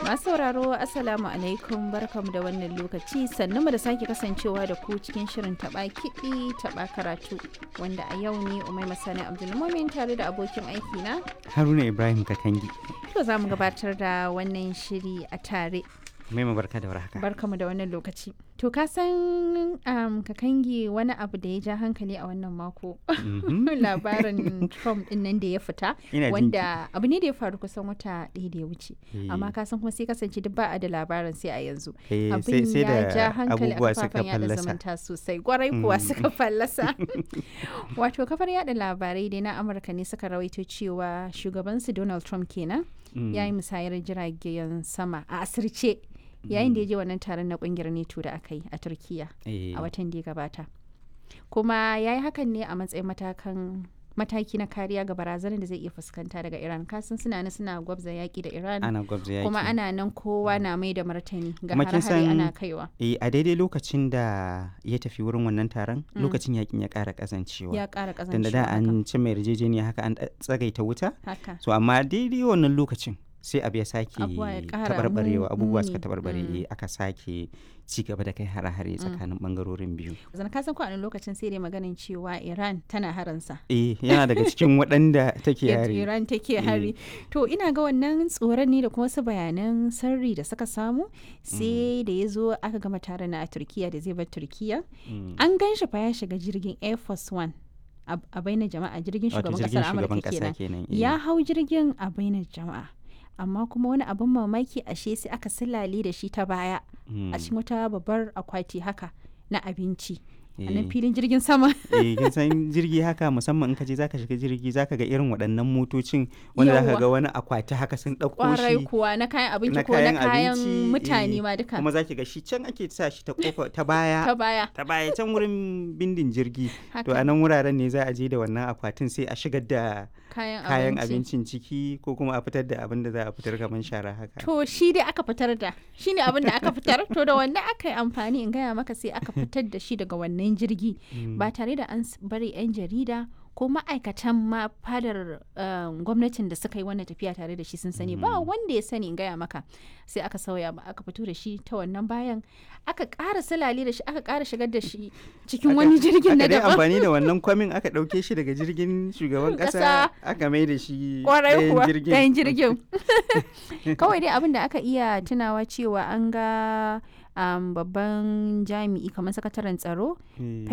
Masu sauraro Assalamu alaikum barkamu da wannan lokaci sannu mu da sake kasancewa da ku cikin shirin taba kiɗi taba karatu wanda a yau ne Umai Masani Abdulmumin tare da abokin aiki na Haruna Ibrahim Kakangi. to za mu gabatar da wannan shiri a tare Mai barka da warhaka. barkamu da wannan lokaci. To ka san um, Kakangi wani abu da ya ja hankali a wannan mako Mhm. labarin Trump din nan da ya fita Ina jin wanda abu ne da ya faru kusan wata ɗaya da ya wuce Eh. amma ka san kuma sai kasance duk ba a da labarin sai a yanzu Eh, sai abin sai ya ja da hankali a abubuwa suka kafafen yada fallasa. zumunta sosai kwarai kuwa suka fallasa wato kafar yada labarai dai na amurka ne suka rawaito cewa shugabansu donald trump kenan Mm. ya yi musayar jiragen sama a asirce yayin da ya je wannan taron na kungiyar neto da aka yi a turkiya Eh, a watan da ya gabata kuma ya yi hakan ne a matsayin matakan mataki na kariya ga barazanar da zai iya fuskanta daga iran kasan suna nan suna gwabza yaki da iran ana gwabza yaki. kuma ana nan kowa na mai da martani ga Kuma kin hare-hare ana san- kaiwa Eh, a daidai lokacin da ya tafi wurin wannan taron lokacin yakin ya ƙara ƙazancewa. ya ƙara Dan da ƙazancewa da haka. an cimma yarjejeniya haka an tsagaita wuta. haka So amma daidai wannan lokacin sai abu ya sake Abubuwa ya ƙara tabarbarewa mu- abubuwa suka muni. tabarbare Mm. eh, aka sake ci gaba da kai hare-hare tsakanin bangarorin biyu. zan ka san ko a wani lokacin sai dai maganin cewa iran tana haransa Eh yana daga cikin waɗanda take yadda yare. iran take hari to ina ga wannan tsoron ne da kuma wasu bayanan sirri da suka samu sai da ya zo aka gama taron na a turkiya da zai bar turkiya Mm. an gan shi fa ya shiga jirgin air force one a a bainar jama'a jirgin Wato shugaban jirgin kasar shugaban amurka ƙasa kenan kenan. eh. ya hau jirgin a bainar jama'a amma kuma wani abin mamaki ashe sai aka silale da shi ta baya Mm. a cikin wata babbar akwati haka na abinci a nan Eh. filin jirgin sama eh kin san jirgi haka musamman in ka je zaka shiga jirgi zaka ga irin waɗannan motocin wanda zaka Yawwa. ga wani akwati haka sun ɗauko kwarai shi kuwa na kayan abinci na ko na kayan kayan abinci, mutane eh, ma duka kuma zaki ga shi can ake sa shi ta kofa ta baya ta baya ta baya can wurin bindin jirgi to haka a nan wuraren ne za a je da wannan akwatin sai a shigar da kayan, kayan abinci abincin ciki ko kuma a fitar da abin da za a fitar kamar shara haka to shi dai aka fitar da shi ne abin da aka fitar to da wannan aka yi amfani in gaya maka sai aka fitar da shi daga wannan jirgi ba tare da an s- bari 'yan jarida ko ma'aikatan ma fadar um, gwamnatin da suka yi wannan tafiya tare da shi sun sani ba wanda ya sani in gaya maka sai aka sauya ba aka fito da shi ta wannan bayan aka ƙara salale da shi aka ƙara shigar da shi cikin Aka- wani jirgin na aka dai daban amfani da wannan kwamin aka ɗauke shi daga jirgin shugaban Ƙasa. ƙasa aka mai da shi kwarai ɗayan kuwa jirgin ɗayan jirgin kawai dai abin da aka iya tunawa cewa an ga um, babban jami'i kamar sakataren tsaro Eh.